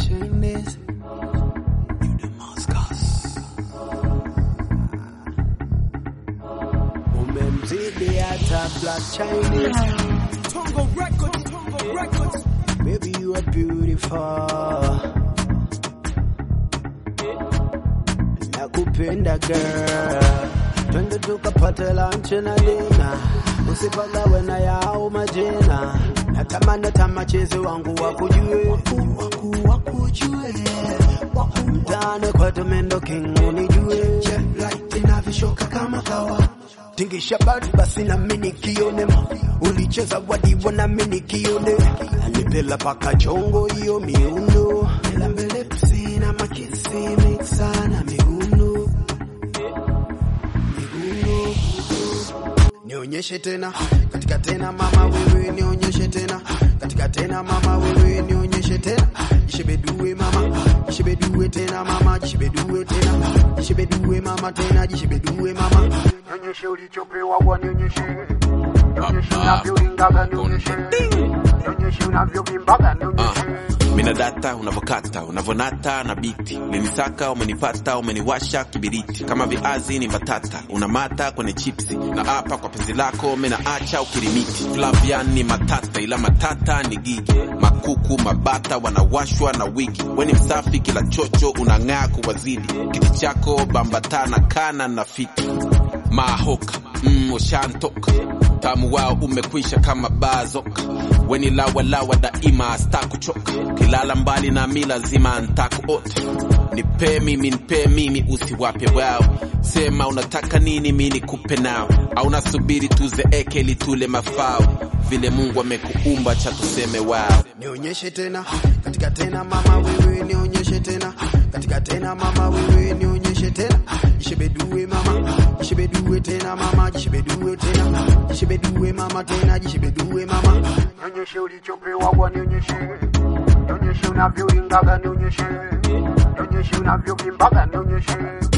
Chinese. You Damascus. Umemzidi hata Black Chinese. Tongo Records, Tongo Records. Baby, you are beautiful. Nakupenda girl. Twende tukapate lunch na dina. Usipagawe na yao majina. Natamani hata machezi wangu wakujue. Waku, waku, wakujue. Wakutane kwa Tomendo King unijue. Jet light inavishoka kama kawa. Tingisha bari basi na mini kione ulicheza wadivo na mini kione anipela paka chongo hiyo miuno ela mbele psina makisi mixa na miguno miguno nionyeshe tena katika tena mama wewe nionyeshe tena katika tena mama wewe nionyeshe tena jishebedue mama jishebedue tena mama jishebedue tena jishebedue mama tena jishebedue mama nionyeshe ulichopewa bwana nionyeshe nionyeshe unavyolingaga nionyeshe nionyeshe unavyovimbaga nionyeshe mina data unavyokata unavyonata na biti umenisaka umenipata umeniwasha kibiriti kama viazi ni mbatata unamata kwenye chipsi na hapa kwa penzi lako menaacha ukirimiti flavian ni matata ila matata ni gigi makuku mabata wanawashwa na wigi weni msafi kila chocho unang'aa kuwazidi kiti chako bambatana kana na fiti mahoka mm, ushantoka tamu wao umekwisha kama bazoka weni lawalawa daima stakuchoka kilala mbali na mi lazima ntakuota nipe mimi nipe mimi usiwape wao sema unataka nini mi nikupe nao au nasubiri tuzeeke litule mafao vile mungu amekuumba cha tuseme wao nionyeshe tena katika tena mama wewe nionyeshe tena katika tena mama wewe nionyeshe tena jishebedue mama jishebedue tena mama jishebedue tena jishebedue mama tena jishebedue mama nionyeshe ulichopewa bwana nionyeshe nionyeshe unavyolingaga nionyeshe nionyeshe unavyovimbaga nionyeshe